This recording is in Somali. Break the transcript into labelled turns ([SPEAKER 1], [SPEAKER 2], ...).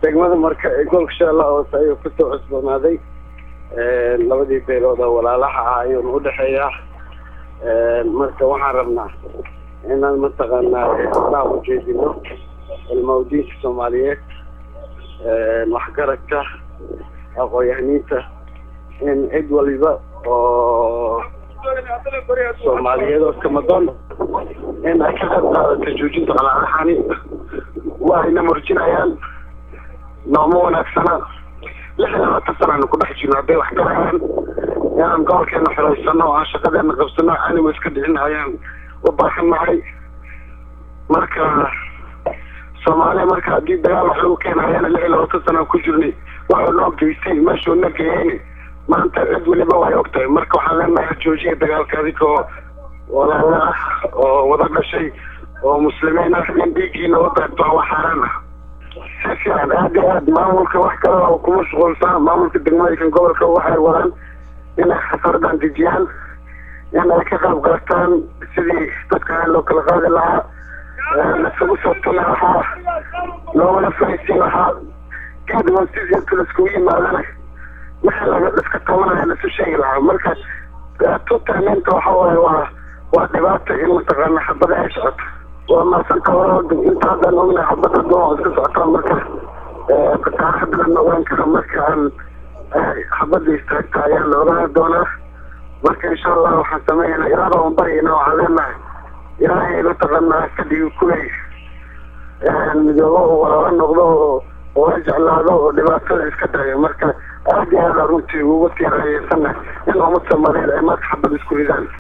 [SPEAKER 1] degmada marka ee gobolka shabeellaha hoose ayuu kusoo cusboonaaday labadii beelood oo walaalaha ah ayuuna udhexeeyaa marka waxaan rabnaa inaan mataqaanaa horaa ujeedino ilmawdiinka soomaaliyeed waxgaradka aqoon-yahaniinta in cid waliba oo soomaaliyeed oo kamadoon in ay ka qayb qaadato joojinta qalaalahani waa ayna murjinayaan nooma wanaagsana lix iyo labaatan sanaanu ku dhex jirno hadday wax garayaan inaan gobolkeena xiraysano oo aan shaqadeena qabsano anigu iska dhicin ayaan u baahannahay marka soomaaliya marka haddii dagaal wax lagu keenayana lix iyo labaatan sanaan ku jirnay waxuu noo geystay meeshuu na geeyeyni maanta cid weliba way og tahay marka waxaan leenahay joojiya dagaalka adigoo walaala ah oo wada dhashay oo muslimiin ah in dhiiggiina u daagto waa xaaraan ah si fiican aad iyo aad maamulka wax kale oo ku mashquulsan maamulka degmooyinka gobolka waxay wadaan inay xasaradan dejiyaan in ay ka qayb qaataan sidii dadka loo kala qaadi lahaa lasugu soo tuli lahaa loogala fahaysiin lahaa kadib hoostiis inta laiskugu yimaadana wixii laga iska tabanaya lasu sheegi lahaa marka tutaaninta waxa waaye waa waa dhibaato in mataqaana xabada ay socoto waa maasanta hore inta haddaan ognahay xabada doon iska socotaa marka kataarada la ogaan kara marka aan xabada istaagta ayaa la ogaan doonaa marka insha allah waxaan sameynaa ilaada aan baryayna waxaan leenahay ilaahay mataqaanaa ka dhigi kuley midoobo oo walaalo noqdo oo oo jeclaado oo dhibaatada iska daayo marka aad iyo aada runtii ugu tiirayeysana in ummad soomaaliyeed ay marka xabad isku ridaan